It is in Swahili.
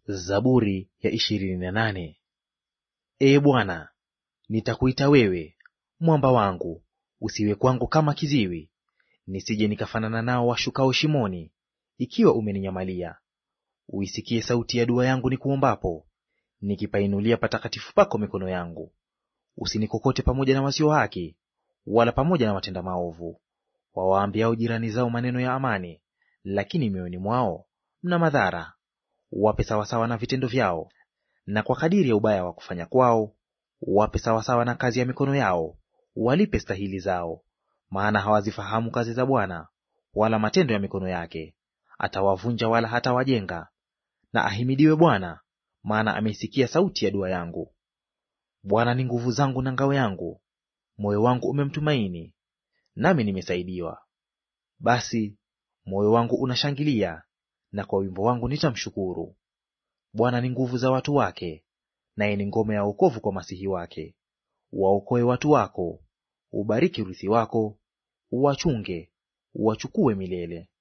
Zaburi ya ishirini na nane. Ee Bwana, nitakuita wewe mwamba wangu, usiwe kwangu kama kiziwi, nisije nikafanana nao washukao shimoni, ikiwa umeninyamalia. Uisikie sauti ya dua yangu nikuombapo, nikipainulia patakatifu pako mikono yangu. Usinikokote pamoja na wasio haki, wala pamoja na watenda maovu, wawaambiao jirani zao maneno ya amani, lakini mioyoni mwao mna madhara. Wape sawasawa na vitendo vyao, na kwa kadiri ya ubaya wa kufanya kwao wape sawasawa na kazi ya mikono yao, walipe stahili zao. Maana hawazifahamu kazi za Bwana, wala matendo ya mikono yake. Atawavunja wala hatawajenga. Na ahimidiwe Bwana, maana ameisikia sauti ya dua yangu. Bwana ni nguvu zangu na ngao yangu, moyo wangu umemtumaini, nami nimesaidiwa. Basi moyo wangu unashangilia, na kwa wimbo wangu nitamshukuru. Bwana ni nguvu za watu wake, naye ni ngome ya wokovu kwa masihi wake. Waokoe watu wako, ubariki urithi wako, uwachunge, uwachukue milele.